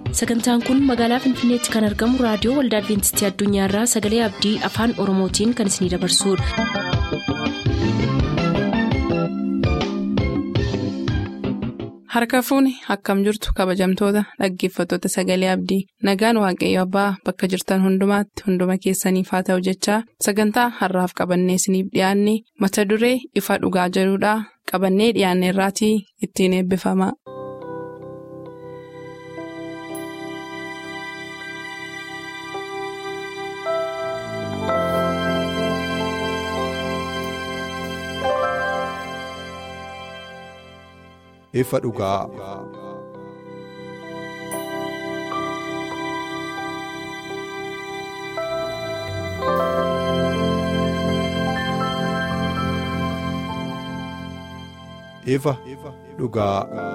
sagantaan kun magaalaa finfinneetti kan argamu raadiyoo waldaa adventistii addunyaarraa sagalee abdii afaan oromootiin kan isinidabarsudha. harka fuuni akkam jirtu kabajamtoota dhaggeeffattoota sagalee abdii nagaan waaqayyo abbaa bakka jirtan hundumaatti hunduma keessaniif haa ta'u jechaa sagantaa harraaf qabannee isiniif dhiyaanne mata duree ifa dhugaa jedhudhaa qabannee dhiyaanne irraatii ittiin eebbifama. ifa dhugaa. ifa dhugaa.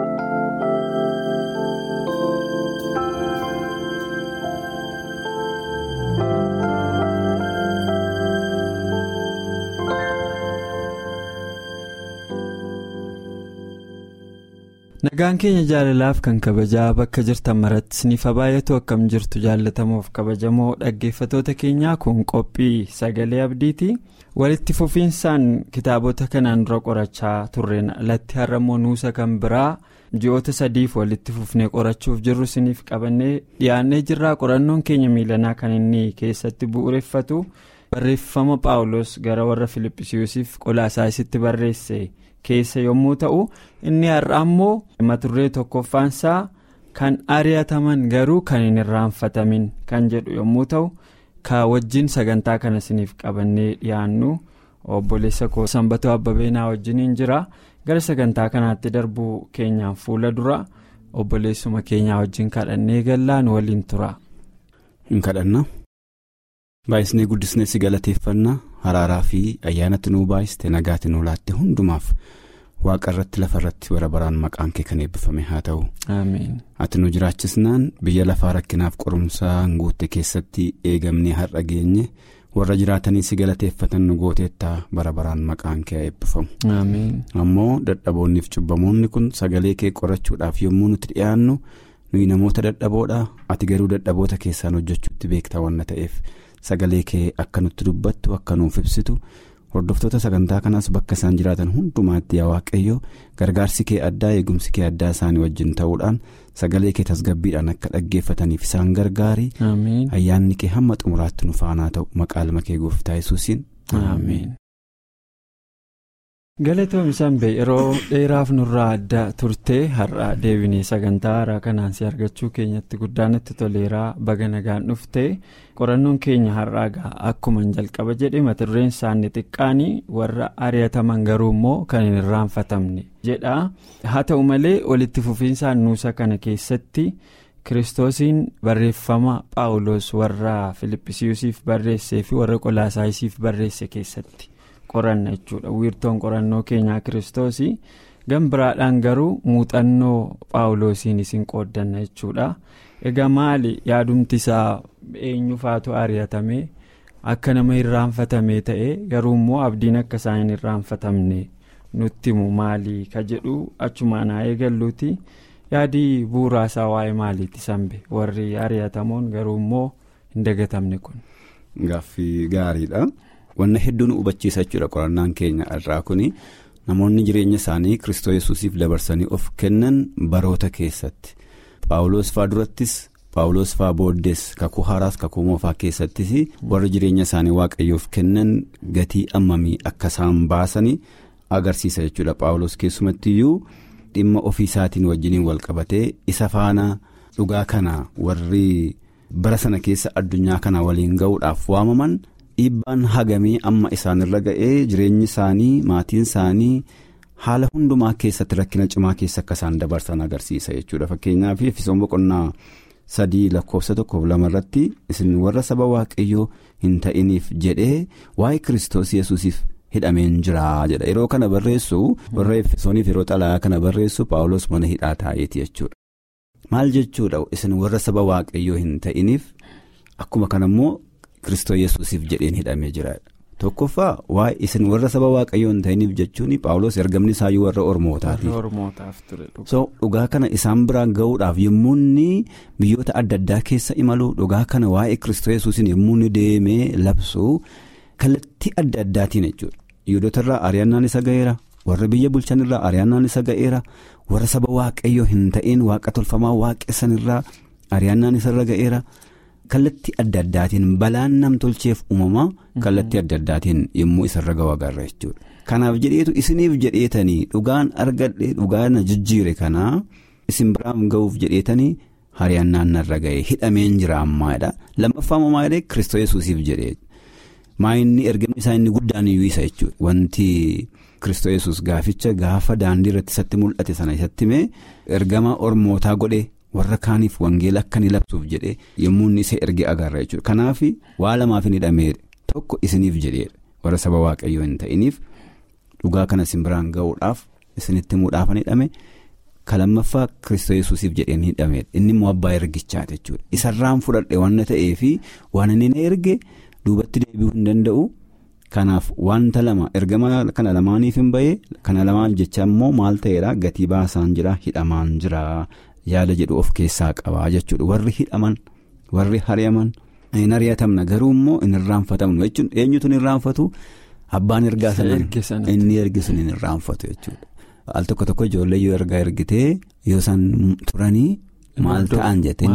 nagaan keenya jaalalaaf kan kabajaa bakka jirtan maratti isiniif baay'atu akkam jirtu jaalatamuuf kabajamoo dhaggeeffatoota keenyaa kun qophii sagalee abdiiti walitti fufiinsaan kitaabota kanaan dura qorachaa turreen alatti har'ammoo nuusa kan biraa ji'oota sadiif walitti fufnee qorachuuf jirru isiniif qabannee dhiyaannee jirraa qorannoon keenya miilanaa kan inni keessatti bu'uureffatu barreeffama paawulos gara warra filiphisiisiif qolaasaayisitti barreesse. keessa yommuu ta'u inni har'a ammoo mata duree tokkoffaansaa kan ari'ataman garuu kan hin irraanfatamin kan jedhu yommuu ta'u ka wajjin sagantaa kana isiniif qabannee dhiyaannu obboleessa koo sanbatoo abbabeenaa wajjiniin jira gara sagantaa kanaatti darbuu keenyaan fuula dura obboleessuma keenyaa wajjin kadhannee gallaan waliin tura. hin kadhanna baay'isnee guddisnee si galateeffannaa haraaraa fi ayyaanatti nuu baay'iste nagaatti nuu laatte hundumaaf waaqa irratti lafa irratti bara baraan maqaan kee kan eebbifame haa ta'u. ati nu jiraachisnaan biyya lafaa rakkinaaf qorumsaan guutte keessatti eegamnee har'a geenye warra jiraatanii si galateeffatan nu gooteettaa bara baraan maqaan kee eebbifamu. ammoo dadhaboonniif cubbamoonni kun sagalee kee qorachuudhaaf yommuu nuti dhiyaannu nuyi namoota dadhaboodha ati garuu dadhaboota keessaan hojjechuutti beektaa wanna ta'eef. sagalee kee akka nutti dubbattu akka nuuf ibsitu hordoftoota sagantaa kanaas bakka isaan jiraatan hundumaatti yaa waaqayyo gargaarsi kee addaa eegumsi kee addaa isaanii wajjin ta'uudhaan sagalee kee tasgabbiidhaan akka dhaggeeffataniif isaan gargaari ayyaanni kee hamma xumuraatti nu faanaa ta'u maqaa ilma kee gooftaa yesuusiin ameen. galatoom sanbee yeroo dheeraaf nurraa adda turtee har'a deebinee sagantaa haaraa kanaan si argachuu keenyatti guddaanatti toleeraa baga nagaan dhuftee qorannoon keenya har'aa gaa akkuma jalqaba jedhe mata dureen isaanii xiqqaanii warra ari'ataman garuu immoo kan hin irraanfatamne jedha haa ta'u malee walitti fufiinsaan nuusa kana keessatti kiristoosiin barreeffama paawulos warra filiphisiisiif barreessee fi warra qolaasaayisiif barreesse keessatti. qoranna jechuudha wiirtoon qorannoo keenyaa kiristoosii gan biraadhaan garuu muuxannoo paawuloosiin isin qooddanna jechuudha egaa maali yaadumti isaa eenyufaatu ari'atame akka nama irraanfatame ta'e garuu immoo abdiin akka isaan hin irraanfatamne nutti himu maali ka jedhu achumaan haa eegalluuti yaadii bu'uuraasaa waa'ee maaliiti sanbe warri ari'atamoon garuu immoo hin dagatamne kun. gaaffii gaariidha. wanna hedduu nu hubachiisa jechuudha qorannaan keenya irraa kuni namoonni jireenya isaanii kristoo yesuusiif dabarsanii of kennan baroota keessatti paawuloos faa durattis paawuloos faa booddees kakuu haaraas kakuu moofaa keessattis warra jireenya isaanii waaqayyoof kennan gatii ammamii akka isaan baasanii agarsiisa jechuudha paawuloos keessumattiyyuu dhimma ofii isaatiin wajjiniin wal qabatee isa faana dhugaa kana warri bara sana keessa addunyaa kana waliin ga'uudhaaf waamaman. dhiibbaan hagamee amma isaanirra ga'ee jireenyi isaanii maatiin isaanii haala hundumaa keessatti rakkina cimaa keessa akka isaan dabarsan agarsiisa jechuudha fakkeenyaaf efesoon boqonnaa sadii lakkoofsa tokkoof lama irratti isin warra saba waaqayyoo hin ta'iniif jedhee waa'ee kiristoos yesuusiif hidhameen jira jedha yeroo kana barreessu warra efesooniif yeroo xalayaa kana barreessu paawulos mana hidhaa taa'eeti jechuudha maal jechuudha isin warra saba waaqayyoo hin ta'iniif akkuma kanammoo. Kiristoo yesuusiif jedheen hidhamee jira tokkoffaa waa'ee isin warra saba waaqayyoo hin ta'iniif jechuun paawulos ergamni isaayyuu warra ormootaati. so dhugaa kana isaan biraan ga'uudhaaf yommuu inni biyyoota adda addaa keessa imalu dhugaa kana waa'ee kiristoos yesuusiin yommuu inni deemee labsu kallattii adda addaatiin jechuudha yihudoota irraa ari'annaan isa ga'eera warra biyya bulchan irraa ari'annaan isa ga'eera warra saba waaqayyoo hin ta'in waaqa tolfamaa waaqessan irraa ari'annaan isarra ga'eera. kallattii adda addaatiin balaan namtolcheef uumamaa kallattii adda addaatiin yommuu isarra ga'u agarra jechuudha. Kanaaf jedheetu isiniif jedheetanii dhugaan argadhe dhugaan jijjiire kanaa isin biraan ga'uuf jedheetanii ari'annaan narra ga'e hidhameen jira ammaadha. Lammaffaa ammaa jedhee Kiristoos Yesuusiif jedhee maayinni ergamni isaa inni guddaan iyyuu isa jechuudha. Wanti Kiristoos Yesuus gaaficha gaafa daandii irratti isatti mul'ate sana isatti mee ergama ormootaa godhee. warra kaaniif wangeela akka inni labsuuf jedhee yommuu inni isa erge agarra jechuudha kanaaf waa lamaaf hin hidhamee tokko isiniif jedheedha warra saba waaqayyoo hin ta'iniif dhugaa kana isin biraan ga'uudhaaf isinitti himuudhaaf hin hidhame kalammaffaa kiristoos yesuusiif jedhee hin hidhameedha inni immoo abbaa ergichaati jechuudha isarraan fudhadhe waan ta'eef waan inni na erge duubatti deebi'uu hin danda'u. Kanaaf wanta lama ergama kana lamaaniif hin bahee kana lamaan jecha immoo maal ta'eedha gatii baasaan jira hidhamaan jira yaada jedhu of keessaa qabaa jechuudha warri hidhaman warri hari'aman hin ari'atamna garuu immoo hin irraanfatamnu jechuun eenyutu hin irraanfatu abbaan ergaa sana inni ergisun hin irraanfatu jechuudha. Al tokko tokko ijoollee yoo ergaa ergitee yoo isaan turanii maal ta'an jettee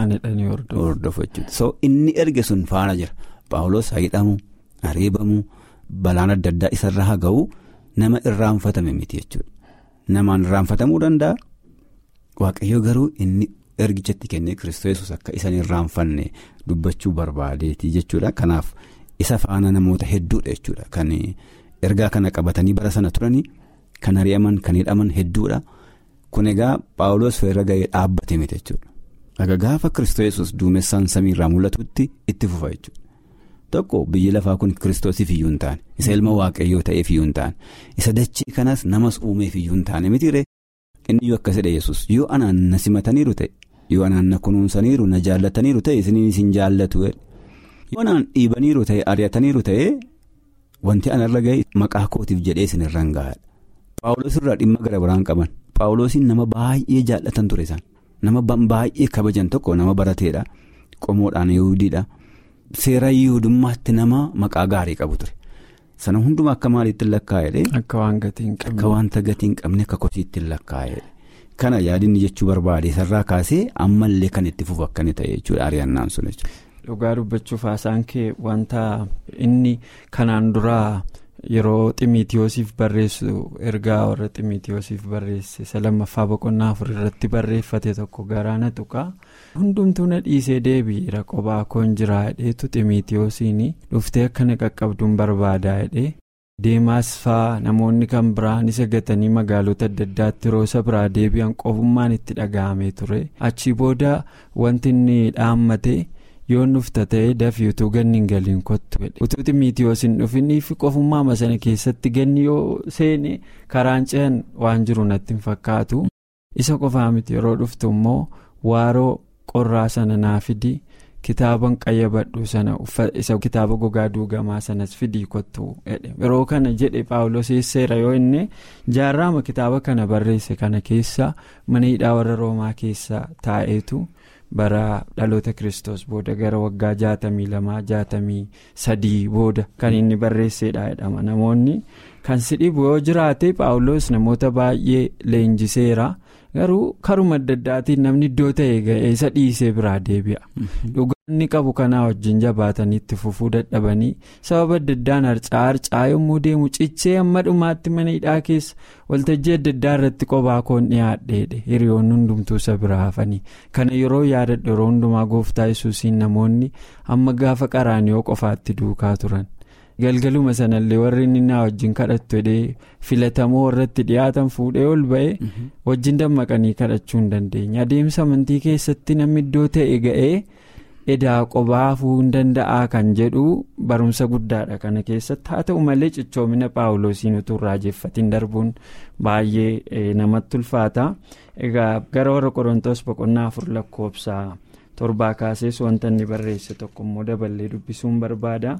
hordofu jechuudha. So inni erge sun faana jira paawulos hidhamu. Areebamu balaan adda addaa isarra haa ga'u nama irraanfatame miti jechuudha. Namaan irraanfatamuu danda'a. Waaqayyo garuu inni ergichatti kennee kiristoos akka isaan irraanfanne dubbachuu barbaadeeti jechuudha. Kanaaf isa faana namoota hedduudha jechuudha. Kan ergaa kana qabatanii bara sana turanii kan ari'aman kan hidhaman hedduudha. Kun egaa paawulos irra ga'ee dhaabbate miti jechuudha. Aga gaafa kiristoos duumessaan samiirraa mul'atutti itti fufa jechuudha. Tokko biyyi lafaa kun kiristoosiif iyyuu hin taane isa ilma waaqayyoo ta'eef iyyuu hin taane isa dachee kanas namas uumeef iyyuu hin taane mitiiree inni iyyuu akkasidha yesus yoo anaan na simataniiru ta'e yoo anaan na kunuunsaniiru na jaallataniiru ta'e isiniin isin jaallatu yoo anaan dhiibaniiru ta'e ari'ataniiru ta'e wanti anarra ga'e maqaa kootiif jedhee isin irraan gahaadha. Paawulos irraa dhimma gara biraan qaban paawulosiin nama baay'ee jaallatan ture isaan nama baay'ee kabajan tokko nama barateedha qomoodhaan yahudiidha. Seera yihuudummaatti nama maqaa gaarii qabu ture sana hundumaa akka maaliitti lakkaa'edhe. Akka waan gatii hin qabne. Akka wanta gatii hin qabne akka kosiitti lakkaa'edhe. Kana yaadinni jechuu barbaade sarraa kaasee ammallee kan itti fufu akka inni ta'e jechuudha ari'annaan sun jechuudha. Dhugaa dubbachuuf haasaan kee wanta inni kanaan duraa yeroo ximiitiyoosiif barreessu ergaa warra ximiitiyoosiif barreesse isa lammaffaa boqonnaa afur irratti barreeffate tokko garaana tuqaa. hundumtuu na dhiisee deebi'eera qophaa koon jiraa hidheetu ximiitiyoosiin dhuftee akka na qaqqabduun barbaadaa hidhee deemaas faa namoonni kan biraan isa gatanii magaalota adda addaatti roosa biraa deebi'an qofummaan itti dhaga'amee ture achi booda wanti inni dhaammate yoon dhufta ta'ee dafii utuu ganni hin galiin kottu utuu ximiitiyoos hin dhufiniif qofummaa sana keessatti ganni yoo seene karaan ce'an waan jiru natti hin fakkaatu isa qofaa miti yeroo dhuftu immoo waaroo. qorraa sana naa fidi kitaaban qayyabadhu sana isa kitaaba gogaa duugamaa sanas fidii kottu yeroo kana jedhe paawulos seera yoo inni jaarraama kitaaba kana barreesse kana keessa mana hidhaa warra roomaa keessa taa'eetu bara dhaloota kiristoos booda gara waggaa jaatamii lamaa jaatamii sadii booda kan inni barreessedha jedhama namoonni kan si dhibu yoo jiraate paawulos namoota baay'ee leenjiseera. garuu karuma adda addaatiin namni iddoo ta'e ga'ee isa dhiisee biraa deebi'a dhugaanni qabu kanaa wajjin jabaatanii itti fufuu dadhabanii sababa adda addaan harcaa harcaa yommuu deemu cichee amma dhumaatti mana hidhaa keessa waltajjii adda addaa irratti qophaa koon dhiyaadheedhe hiriyoonni hundumtuu isa biraa hafanii kana yeroo yaadadhu yeroo hundumaa gooftaa yesuusiin namoonni amma gaafa qaraaniyoo qofaatti duukaa turan. galgaluma sanallee warri inni naa wajjin kadhattu jedhee filatamoo warratti dhiyaatan fuudhee ol ba'e wajjin dammaqanii kadhachuu hin dandeenya adeemsa amantii keessatti namni iddoo ta'e ga'ee edaa qophaa hafuu hin danda'aa kan jedhu barumsa guddaadha kana keessatti haa ta'u malee cichoomina paawuloosiin utuu raajeffatiin darbuun baay'ee namatti ulfaata egaa gara warra qorontoos boqonnaa afur lakkoofsa torbaa kaasees wanta inni barreesse tokko immoo daballee dubbisuun barbaada.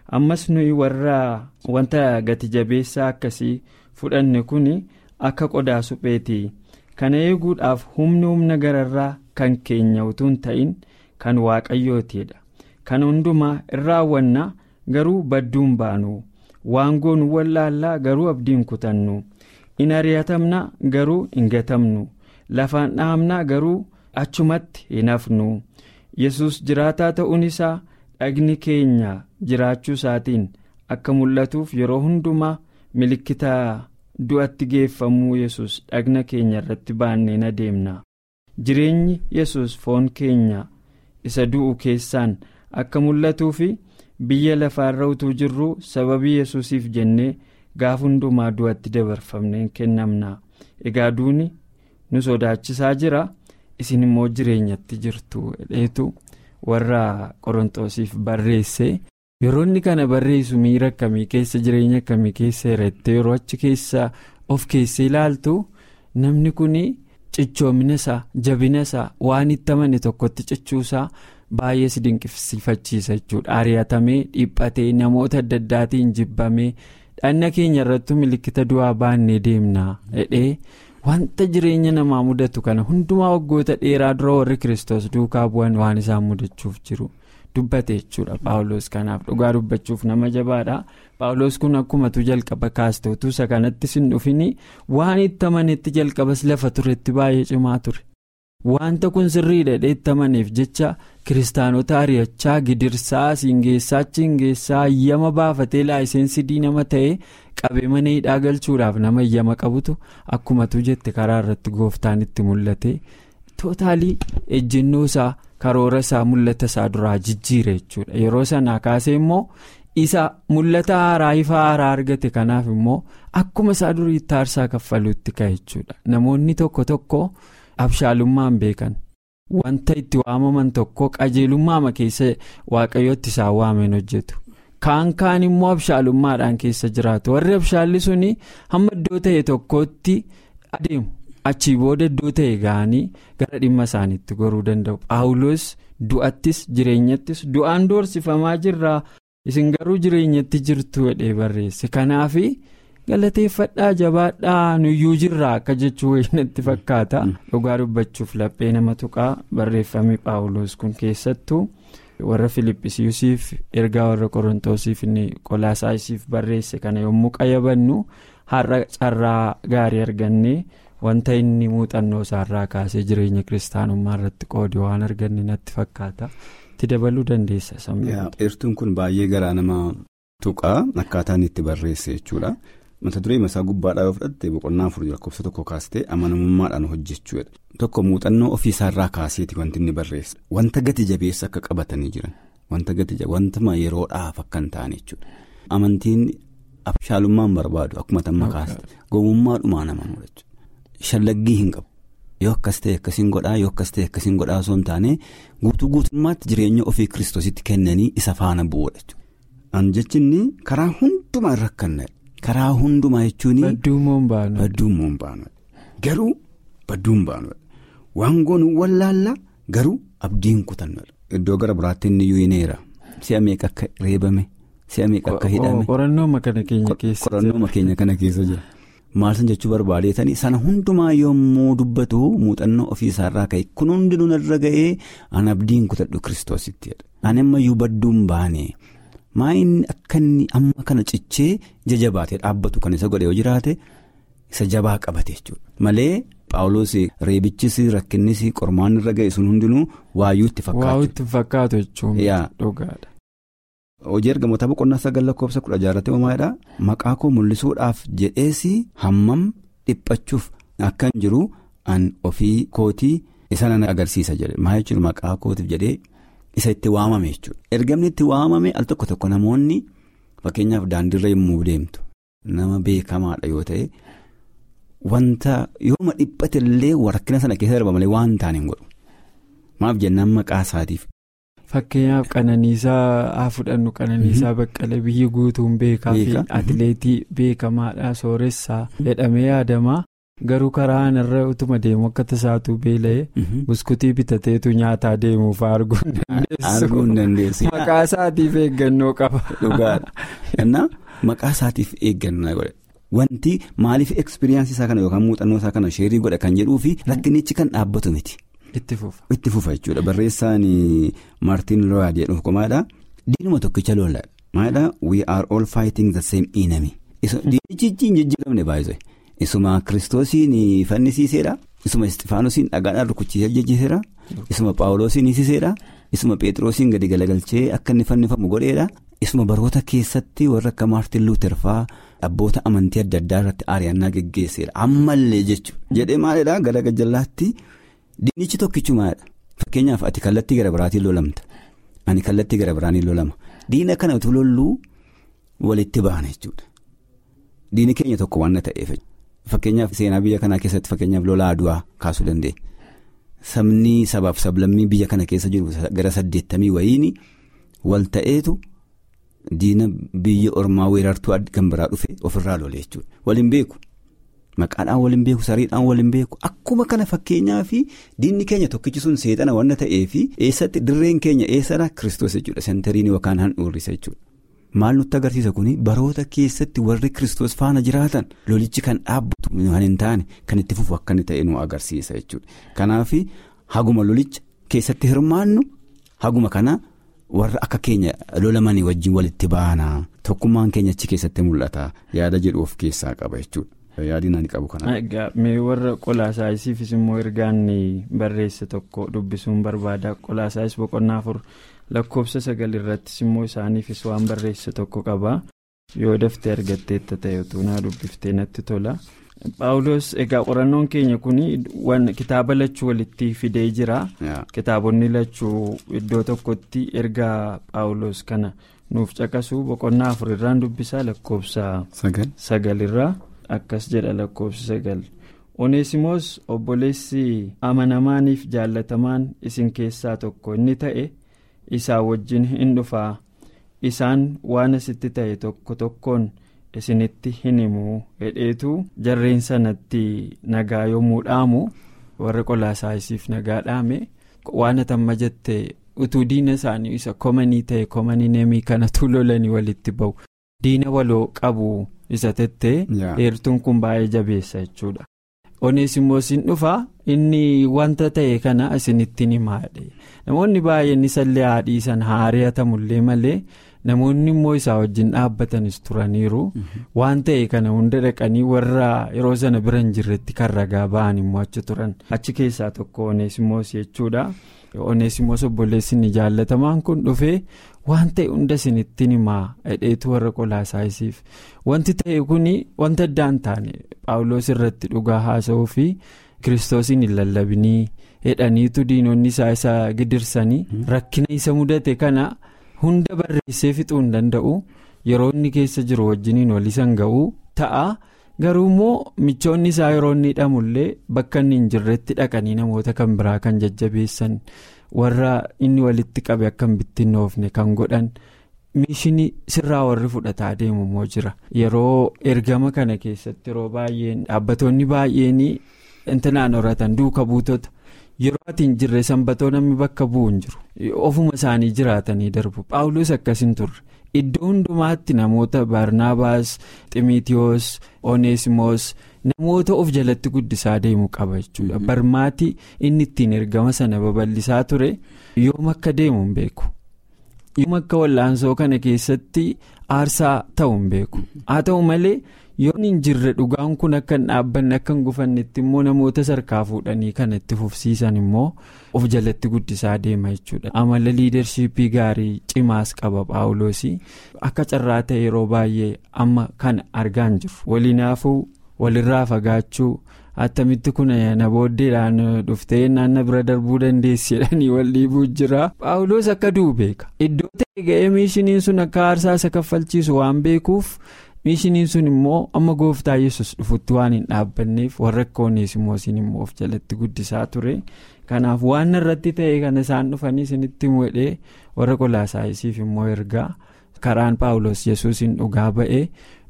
ammas nuyi warra wanta gati jabeessaa akkasii fudhanne kun akka qodaa supheeti kana eeguudhaaf humni humna gararraa kan keenya utuu hin ta'in kan waaqayyootiidha kan hundumaa irraa raawwanna garuu badduun baanu waan goonu wallaallaa garuu abdiin kutannu in ari'atamna garuu hin gatamnu lafaan dhahamna garuu achumatti hin hafnu yesus jiraataa ta'uun isaa dhagni keenya jiraachuu isaatiin akka mul'atuuf yeroo hundumaa milikkita du'atti geeffamuu yesus dhagna keenya irratti baanneen adeemna jireenyi yesus foon keenya isa du'u keessaan akka mul'atuu fi biyya lafaarra utuu jirru sababii yesusiif jennee gaaf hundumaa du'atti dabarfamneen kennamna egaa duuni nu sodaachisaa jira isin immoo jireenyatti jirtu dheetu warra qorontoosiif barreesse yeroo inni kana barreessu miira akkamii keessa jireenya akkamii keessa hiratte yeroo achi keessa of keessa ilaaltu namni kun cichoomina isaa jabina isaa waan itti amane tokkotti cichuusaa baay'ee si dinqisiifachiisa jechuudha ari'atamee dhiphatee namoota adda addaatiin jibbamee dhanna keenya irratti milikkita du'aa baannee deemna jedhee wanta jireenya namaa mudatu kana hundumaa waggoota dheeraa dura warri kiristoos duukaa bu'an waan isaan mudachuuf jiru dubbate jechuudha paawuloos kanaaf dhugaa dubbachuuf nama jabaadha paawuloos kun akkumatu jalqaba kaasteetu isa kanatti sin dhufini waan itti amanetti jalqabas lafa turetti baay'ee cimaa ture. wanta kun sirriidha itti amaneef jecha kiristaanota ari'achaa gidirsaa siingeessaa chingeessaa ayyama baafatee laayiseensi diinama ta'ee qabee mana hidhaa galchuudhaaf nama ayyama qabutu akkumatu jette karaa irratti gooftaan itti mul'ate tootaalii ejjennoo isaa karoora isaa mul'ata isaa duraa jijjiire jechuudha yeroo sanaa kaasee immoo isa mul'ata haaraa ifa haaraa argate kanaaf immoo akkuma isaa duriitti aarsaa kaffaluutti ka'e jechuudha namoonni tokko tokko. abshaalummaan beekan wanta itti waamaman tokko qajeelummaama keessa waaqayyootti isaan waameen hojjetu kaan kaan immoo abshaalummaadhaan keessa jiraatu warri abshaalli suni hamma iddoo ta'e tokkotti adeemu achii booda iddoo ta'e ga'anii gara dhimma isaaniitti goruu danda'u paawuloos du'attis jireenyattis du'aan doorsifamaa jirraa isin garuu jireenyatti jirtu jedhee barreesse kanaafi. galateeffadhaa jabaadhaa nuyyuu jirraa akka jechuu natti fakkaata dhugaa dubbachuuf laphee nama tuqaa barreeffame paawuloos kun keessattuu warra filippisiisiif ergaa warra qorontoosiif qolaasaayisiif barreesse kana yommuu qayyabannu har'a carraa gaarii argannee wanta inni muuxannoo isaarraa kaasee jireenya kiristaanummaa irratti qoode waan arganne natti fakkaata itti dabaluu dandeessa sammuu. eertuun kun baay'ee garaa nama tuqaa akkaataan itti barreesse jechuudha. mata duree masaa gubbaadhaa yoo fudhatte boqonnaa afur lakkoofsa tokko kaastee amanamummaadhaan hojjechuudha. tokko muuxannoo ofiisaarraa kaaseeti wanti inni barreessa wanta gati jabeessa akka qabatanii jiran wanta gati wanta yeroodhaaf akka hin taane jechuudha. amantiin abshaalummaan barbaadu akkuma tamma kaaste gowwummaadhumaan amanuudha jechuudha. shallaggii hin qabu yoo akkas ta'e akkasiin godhaa yoo akkas ta'e akkasiin godhaa osoo hin taane guutuu guutummaatti jireenya ofii kiristoositti kennanii isa faana bu'uudha jechuudha. an jechinni karaa hundumaa irra akkanna karaa hundumaa jechuun. Badduummoon baanu. Badduummoon baanu garuu badduun baanu waan goonu wallaalla garuu abdiin kutannoodha. Iddoo gara biraatti inni yuuneera si'a meeqa akka reebame si'a meeqa akka hidhame. Qorannooma kana keenya keessa jira. Qorannooma keenya kana keessa jira. Maal san jechuu barbaadeetanii sana hundumaa yommuu dubbatu muuxannoo ofiisaarraa ka'e kun hundinuu narra ga'ee an abdiin kutadhu kiristoositti ani ammayyuu badduun baane. maa inni akka inni amma kana cichee jajabaatee dhaabbatu kan isa godhe yoo jiraate isa jabaa qabate jechuudha malee paawuloos reebichis rakkinnis qormaan irra ga'e sun hundinuu waayyuu itti fakkaatu. Waa'uu itti fakkaatu jechuun dhugaadha. Hojii ergamoota boqonnaa sagal lakkoofsa kudha jaarratti uumaadha maqaa koo mul'isuudhaaf jedheesi hammam dhiphachuuf akkan jiru an ofii kootii isa nan agarsiisa jedhe maa jechuun maqaa kootiif jedhee. Isa itti waamame jechuudha. Ergamni itti waamame al tokko tokko namoonni fakkeenyaaf daandiirra yommuu deemtu nama beekamaadha yoo ta'e wanta yooma dhiphate illee rakkina sana keessa darba malee waan taane hin godhu. Maaf jennaan maqaa isaatiif. Fakkeenyaaf qananiisaa haa fudhannu qananiisaa baqqalee biyyi guutuun beekaa fi atileetii beekamaadha sooressaa jedhamee yaadama. garuu karaa irra utuma deemu akka tasaatuu beela'ee buskutii bitateetu nyaataa deemuuf arguu hin dandeessu. Maqaa isaatiif eeggannoo qaba. Dhugaadha. Innaa maqaa isaatiif eeggannoo godhe. Wanti maaliif ekspiriyaansii isaa kana yookaan muuxannoo isaa kana sheerii godha kan jedhuu fi rakkinichi kan dhaabbatu miti. Itti fufa. Itti fufa jechuudha barreessaan Maartiin Looyaad jedhu komaadha. Diinuma tokkicha loolaadha. Maalidhaa we are all fighting the same enemy. Diinichi hin jijjiiramne baay'isee. Isuma kiristoosiin fannisiiseedha. Isuma Istifaanosiin dhagaadhaan rukuchiisee jijjiiseera. Isuma Paawuloosiin hiisiseedha. Isuma Pheexroosiin gadi galagalchee akka inni fannifamu godheedha. Isuma baroota keessatti warra akka Maartin Luuter fa'aa abboota amantii adda addaa irratti ari'annaa geggeesseera. Ammallee jechuudha. Jedhee maalidhaa gara gajjallaatti diinichi tokkichumaadha. Fakkeenyaaf ati kallattii gara biraatiin lolamta. Ani kallattii gara biraatiin lolama. Diina kana utuu lolluu walitti baana jechuudha. Diini keenya tokko waan ta'eef. Fakkeenyaaf seenaa biyya kanaa keessatti fakkeenyaaf lola aduwaa kaasuu dandeenya. Sabni sabaaf sablammii biyya kana keessa jiru gara saddeettamii wayiini wal ta'eetu diina biyya ormaa weerartuu kan biraa dhufe ofirraa lole jechuudha. Waliin beeku. Maqaadhaan waliin beeku sariidhaan waliin beeku akkuma kana fakkeenyaa fi diinni keenya tokkichi sun seexana waan ta'eef eessatti dirreen keenya eessadha kiristoos jechuudha sentariin yookaan handhuurrisa jechuudha. Maal nutti agarsiisa kuni baroota keessatti warri kiristoos faana jiraatan lolichi kan dhaabbatu kan hin taane kan itti fufu akka inni ta'e nu agarsiisa jechuudha. Kanaaf haguma lolicha keessatti hirmaannu haguma kana warra akka keenya lolamanii wajjin walitti baana tokkummaan keenya achi keessatti mul'ata yaada jedhu of keessaa qaba jechuudha. Yaadina ni qabu kana. Mee warra qolaasaayisiifis immoo ergaan barreesse tokko dubbisuun barbaada qolaasaayis boqonnaa afur lakkoofsa sagal irrattis immoo isaaniifis waan barreesse tokko qaba yoo daftee argatteetta ta'e utuu naa dubbiftee natti tola. Paawulos egaa qorannoon keenya kun kitaaba lachuu walitti fidee jira. Kitaabonni lachuu iddoo tokkotti ergaa Paawulos kana nuuf caqasu boqonnaa afur irraan dubbisaa lakkoofsa sagalirraa. akkas jedha lakkoofsa sagal oneesimoos obboleessi amanamaaniif jaallatamaan isin keessaa tokko inni ta'e isaa wajjin hin dhufaa isaan waan asitti ta'e tokko tokkoon isinitti hin himuu hedheetu jarreen sanatti nagaa yommuu dhaamu warra qolaasaayisiif nagaa dhaame waan atamma jette utuu diina isaanii isa komanii ta'e komanii neemii kanatu lolanii walitti ba'u diina waloo qabu. isa tettee heertuun kun baay'ee jabeessa jechuudha. oneesimoosiin dhufaa inni wanta ta'e kana isinittiin himaadhe namoonni baay'een isallee haadhiisan haari'atamullee malee namoonni immoo isaa wajjin dhaabbatanis turaniiru waan ta'e kana hunda dhaqanii warra yeroo sana bira hin jirretti kan ragaa ba'an immoo achi turan achi keessaa tokko oneesimoos jechuudha. oneesimoos obboleessi jaallatamaan kun dhufee waan ta'e hunda isinittiin himaa hedheetu warra qolaasaayisiif wanti ta'e kun wanta addaan taane paawuloos irratti dhugaa haasa'uu fi kiristoosiin hin lallabinii hedhaniitu diinonni isaa isa gidirsanii rakkina isa mudate kana hunda barreessee fixuu hin danda'u yeroo inni keessa jiru wajjiniin wal isan ga'uu ta'a. garuu immoo michoonni isaa yeroo inni hidhamullee bakka inni hin jirretti dhaqanii namoota kan biraa kan jajjabeessan warra inni walitti qabe akka hin bittinnoofne kan godhan mishinii sirraa warri fudhataa deemu immoo jira yeroo ergama kana keessatti yeroo baay'een dhaabbattoonni baay'een intinaan horatan duuka buutota yeroo ati hin jirre sanbatoo namni bakka bu'u hin jiru ofuma isaanii jiraatanii darbu paawuloos akkas hin turre. iddoo hundumaatti namoota barnaabaas ximitiyoos oneesimoos namoota of jalatti guddisaa deemu qaba jechuudha barmaati inni ittiin ergama sana babal'isaa ture yoom akka deemu hin beeku yoom akka wallaansoo kana keessatti aarsaa ta'u hin beeku haa ta'u malee yoon hin jirre dhugaan kun akka hin dhaabbanne akka hin gufannetti immoo namoota sarkaa fuudhanii kan itti fufsiisan immoo of jalatti guddisaa deema jechuudha amala liidarshiippii gaarii cimaas qaba paawuloosii akka carraa ta'e yeroo baay'ee amma kana argaa hin jiru waliinaafuu walirraa fagaachuu attamitti kun na booddeedhaan dhuftee naanna bira darbuu dandeessi jedhanii wal dhiibuu jira paawuloos akka du'u beeka iddoo ta'e ga'ee miishiniin sun akka aarsaa isa kaffalchiisu waan beekuuf. miishiniin sun immoo amma gooftaa yesus dhufutti waan hin dhaabbanneef warra akka oneesimoosiin immoo of jalatti guddisaa ture kanaaf waan irratti ta'e kana isaan dhufanii isinitti himuu warra qolaasaayisiif immoo ergaa karaan paawulos yesuusiin dhugaa ba'ee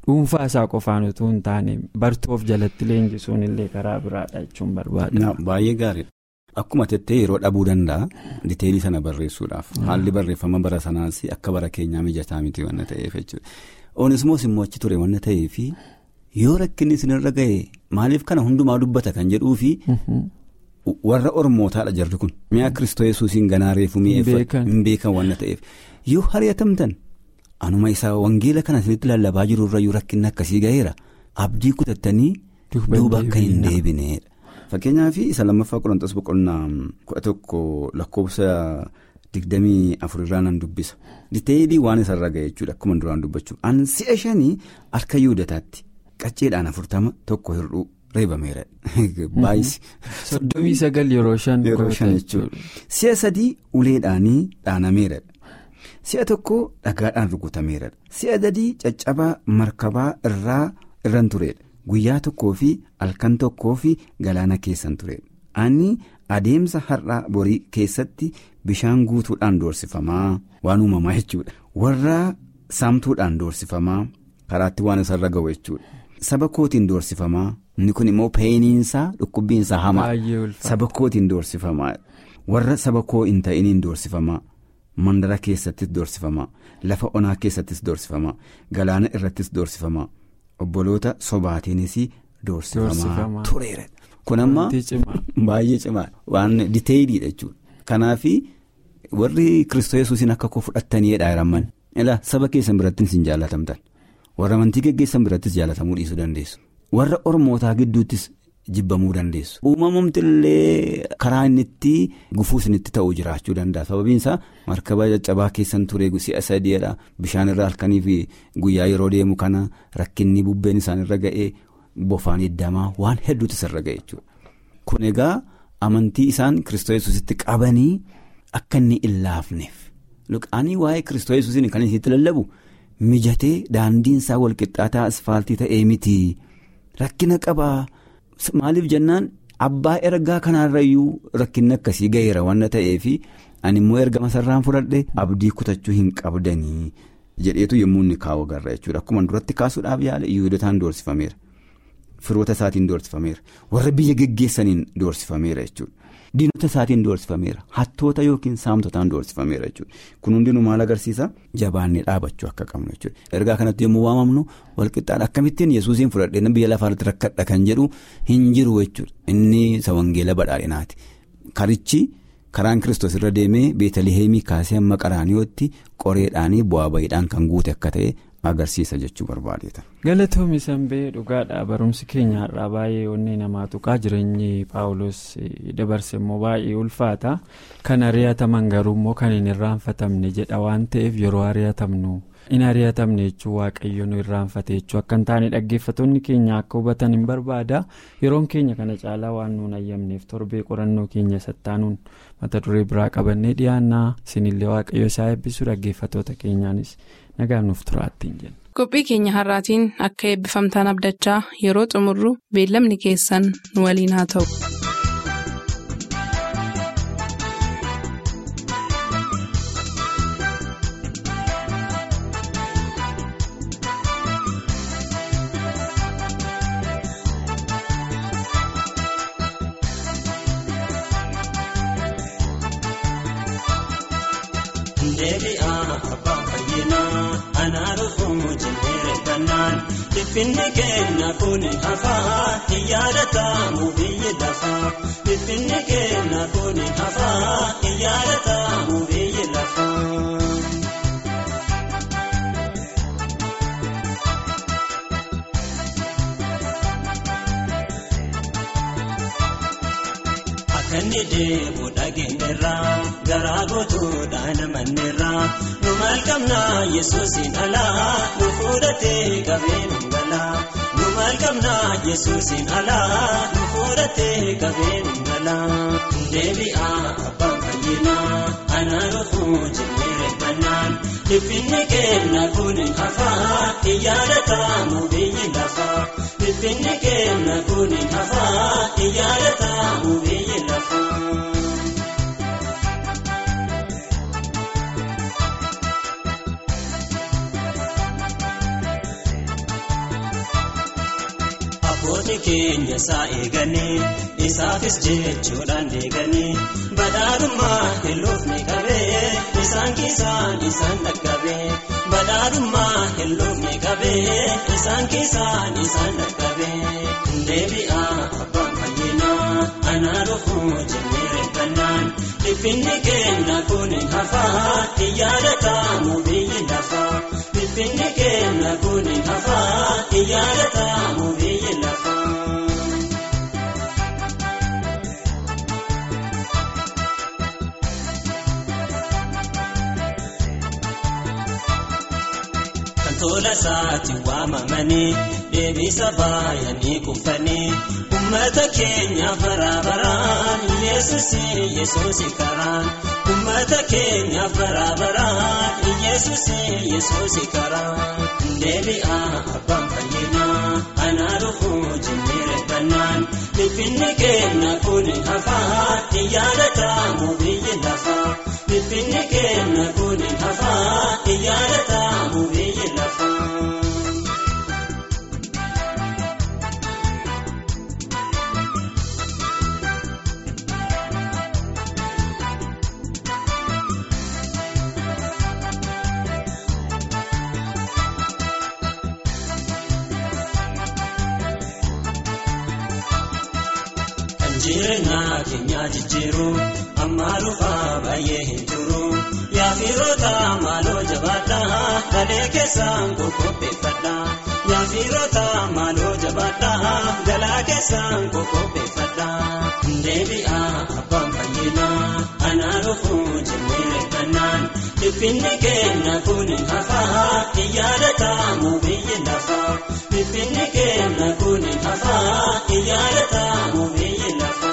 dhuunfaa isaa qofaan utuu hin taane bartoof jalatti leenjisuun illee karaa biraadha jechuun barbaada. Baay'ee gaariidha. Akkuma tettee yeroo dhabuu danda'a diteelii sana barreessuudhaaf haalli barreeffama bara sanaas akka bara keenyaa mijataa miti waan ta'eef jechuudha. Onismoos immoo achi ture waan ta'eef yoo rakkinni isinirra ga'e maaliif kana hundumaa dubbata kan jedhuufi warra ormootaadha jarri kun mi'a kiristoo yesuusiin ganaa reefu mi'eeffatu hin beekan waan ta'eef yoo hari'atamtan anuma isaa wangeela kana isinitti lallabaa jirurra yoo rakkinni akkasii ga'eera abdii kutattanii duuba akka hin deebineedha. Fakkeenyaaf isa lammaffaa qorantoos boqonnaa kudha tokko lakkoofsa digdamii afurirraa nan dubbisa. Diteelii waan isarra ga'e jechuudha akkuma duraan dubbachuu. An si'a shanii harka yuudataatti qacceedhaan afurtama tokko hir'uu reebameera. Baay'isi. Soddomii sagal yeroo shan. Yeroo shan jechuudha. Si'a sadii uleedhaanii dhaanameera. Si'a tokko dhagaadhaan rukutameera. Si'a sadii caccabaa markabaa irraa irran turedha. Guyyaa tokkoo fi halkan tokkoo fi galaana keessan ture. Ani adeemsa har'aa borii keessatti bishaan guutuudhaan doorsifamaa waan uumamaa jechuudha. Warra saamtuudhaan doorsifamaa karaatti waan isarra ga'u jechuudha. Saba kootiin doorsifamaa inni kun immoo peeniinsaa dhukkubbiinsaa hamaa saba kootiin doorsifamaa warra saba koo hin ta'iniin doorsifamaa mandara keessattis doorsifamaa lafa onaa keessattis doorsifamaa galaana irrattis doorsifamaa. Obboloota sobaatiinis doorsifamaa tureera. Kun amma baay'ee cimaa waan diteeyiliidha jechuudha. Kanaaf warri Kiristoos yesuusiin akka koo fudhattaniidha hiramman. Ilaa saba keessan birattis hin jaalatamtan. Warra amantii geggeessan birattis jaalatamuu dhiisuu dandeessu. Warra ormootaa gidduuttis jibbamuu dandeessu. Uumamamti illee karaa inni itti gufuu isinitti ta'uu jiraachuu danda'a. Sababiin isaa markaba caccabaa keessan ture si'a sadiidha. Bishaan irra halkanii fi guyyaa yeroo deemu kana rakkinni bubbeen isaan irra ga'ee bofaan hiddamaa waan hedduutu isarra ga'e jechuudha. Kun egaa amantii isaan Kiristoos yesuusitti qabanii akka inni hin laafneef. Ani waa'ee Kiristoos yesuusiin kan isitti lallabu mijatee daandiin isaa walqixxaataa asfaaltii ta'ee miti rakkina qabaa. Maaliif jennaan abbaa ergaa kanarrayyuu rakkinni akkasii ga'eera waan ta'eef ani immoo ergama sarraan fudhadhe abdii kutachuu hin qabdanii jedheetu yommuu inni kaa'u agarra jechuudha. Akkuma duratti kaasuudhaaf yaala Yihudotaan doorsifameera. Firoota isaatiin doorsifameera. Warra biyya geggeessaniin doorsifameera jechuudha. Diinota isaatiin doorsifameera. Hattoota yookiin saamtotaan doorsifameera jechuudha. Kun hundinuu maal agarsiisa? Jabaannee dhaabachuu akka qabnu jechuudha. Ergaa kanatti yommuu waamamnu walqixxaan akkamittiin yesuusiin fudhadhee biyya lafaarratti rakkadha kan jedhu hin jiru jechuudha. Inni isa wangeela badhaadhinaati. Karichi karaan kiristoos irra deemee beetaliheemii kaasee hamma qaraaniyooti qoreedhaanii bu'aa bayiidhaan kan guute akka ta'e agarsiisa jechuu barbaadeeta. galatoomii sanbee dhugaadha barumsi keenya har'aa baay'ee onnee namaa tuqaa jireenyi paawulos dabarse immoo baay'ee ulfaata kan ari'ataman garuu immoo kan hin irraanfatamne jedha waan ta'eef yeroo ari'atamnu in ari'atamne jechuun waaqayyo nu irraanfate jechuu akka hin taane dhaggeeffattoonni keenya akka hubatan hin barbaada yeroon keenya kana caalaa waan nuun ayyamneef torbee qorannoo keenya sattaanuun mata duree biraa qabannee dhiyaannaa isinillee waaqayyo isaa eebbisu dhaggeeffattoota keenyaanis nagaan nuuf turaattiin jenna. qophii keenya har'aatiin akka eebbifamtaan abdachaa yeroo xumurru beellamni keessan nu waliin haa ta'u. Finni keenya kun hafaa hin yaadatamu biyyi lafaa. Finni keenya kun hafaa hin yaadatamu biyyi lafaa. Akka inni deemu dhageenyerraa garaa gootuudhaan amanneerraa nu maal qabnaa yesuusin alaa nu fuudhatee qabeen galaa nu maal qabnaa yesuusin alaa nu fuudhatee qabeen galaa deebi'aa abbaan fayyinaa anaa dhufuu jennee reeffannaan dhiphinni keenya kun hafaa hin yaadatamu biyyi lafaa dhiphinni keenya kun hafaa hin yaadatamu biyyi lafaa. Gootonni keenya isaa eeganii isaafis jechuudhaan deeganii badhaadhummaa hin loofne qabee isaan keessaan isaan dhaqqabee badhaadhummaa hin loofne qabee isaan keessaan isaan dhaqqabee deebi'aa abbaan fayyinaa anaa dhufuu jennee reeffannaan dhiphinni keenya kun hin hafaa hin yaadatamu biyyi lafaa dhiphinni keenya kun hin hafaa hin yaadatamu biyyi lafaa. tola isaatti waamamanii deebisa baay'anii kuufanii ummata keenya baraabaraan yesusi yesusi karaan ummata keenya baraabaraan yesusi yesusi karaan deebi'aa abbaan fayyinaa anaa dhufuu jennee reeffannaan dhiphinni keenya kun hafaa hin yaadatamu biyyi lafaa dhiphinni keenya kun hafaa hin yaadatamu biyyi lafaa. jireenyaa keenya jijjiiru amma dhufaa baay'ee hin turu yaafiroota maaloo jabaadhaa galee keessaan qoqqopheeffadha yaafiroota maaloo jabaadhaa galaa keessaan qoqqopheeffadha deebi'aa abbaan fayyinaa anaa dhufuu jennee reeffannaan dhiphinni keenya kun hafaa hin yaadatamu biyyi lafaa dhiphinni keenya kun hafaa hin yaadatamu biyyi lafaa.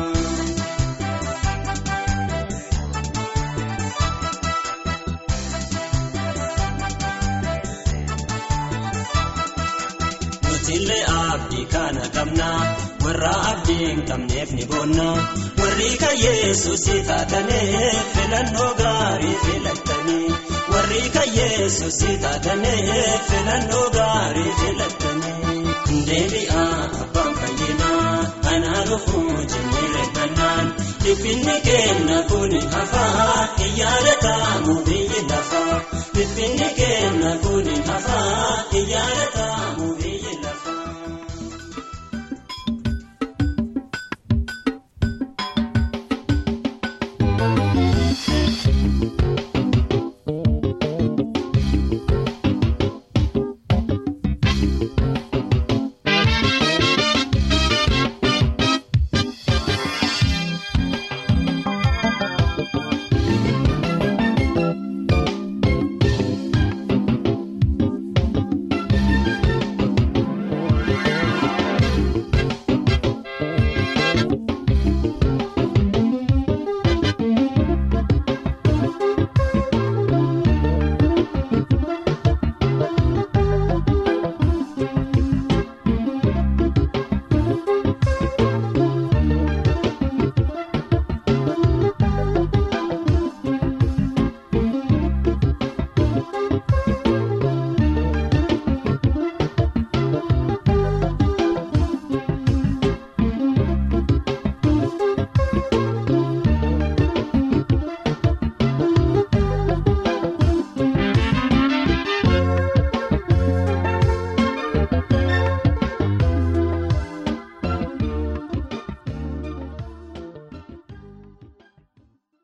Nutillee abdii kana qabna warra abdii hin qabneef ni boonna warri kan yesuusi taataneef filannoo gaarii filattanii warri kan yesuusi taataneef filannoo gaarii filattanii deebi'aa abbaan fayyinaa anaa dhufuu jennee reeffannaan dhiphinni keenya kun hafaa hin